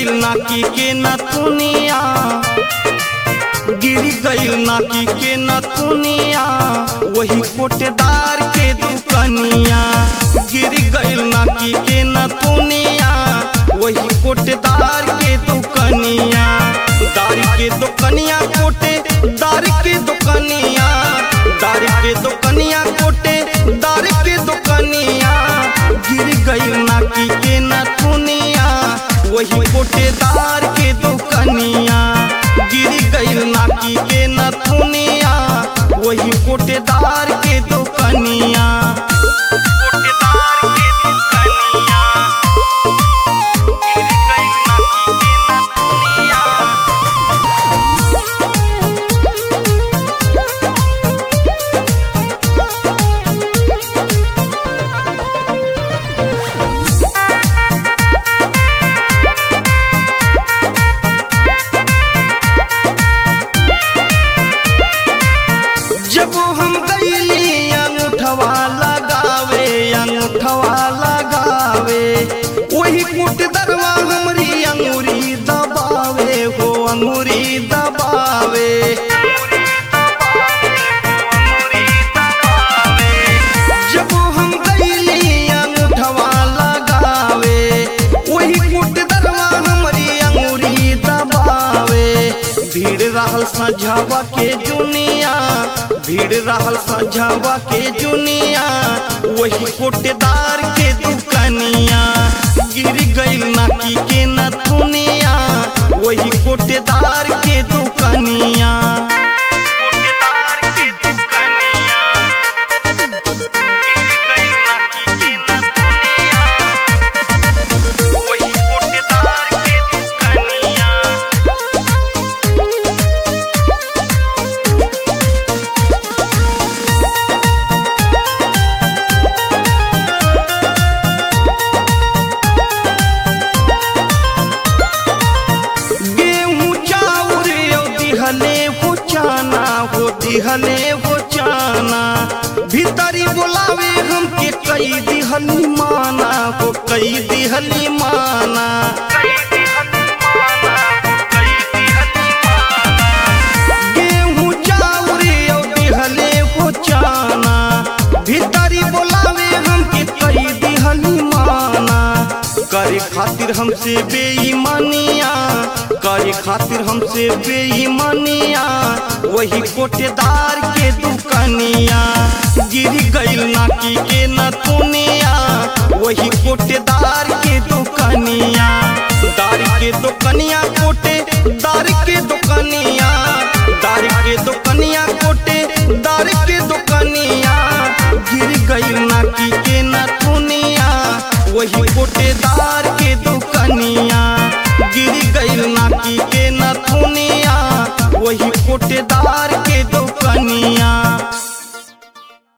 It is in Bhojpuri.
गईल नाकी के नथुनिया गिर गईल नाकी के नथुनिया वही कोटेदार के दुकनिया गिर गईल नाकी के नथुनिया वही कोटेदार के दुकनिया दार के दुकनिया कोटे दार के दुकनिया दार के दुकनिया कोटे दार के दुकनिया गिर गईल नाकी के नथुनिया वही कोटेदार के दुकनिया गिर गईल नाकी के नथुनिया वही कोटेदार के दुकनिया कोटेदार के दुकनिया गिर गईल नाकी के नथुनिया जब हम गईली अंगूठवा लगावे अंगूठवा लगावे वही कुट दरवा हमरी अंगूरी दबावे हो अंगूरी दबावे जब हम गईली अंगूठवा लगावे वही कुट दरवा हमरी अंगूरी दबावे भीड़ रहल सझावा के जुनिया भीड़ रहल सझावा के जुनिया वही कोटेदार के दुकनिया गिर गईल नाकी के नथुनिया वही कोटेदार के दुकनिया कोटेदार के दुकनिया गिर गईल नाकी के नथुनिया वही कोटेदार के दुकनिया गेहूं चाउर यो दिहले हो चाना हो दिहले हो चाना भीतरी बोलावे हमके कई दिहली माना हो कई दिहली माना गेहूं चाउर यो दिहले हो चाना भीतरी बोलावे हमके कई दिहली माना करे खातिर हमसे बेईमानिया करे खातिर हमसे बेईमानिया वही कोटेदार के दुकनिया गिर गईल नाकी के नथुनिया वही कोटेदार के दुकनिया दार के दुकनिया कोटे दार के दुकनिया दार के दुकनिया कोटे दार के दुकनिया गिर गईल नाकी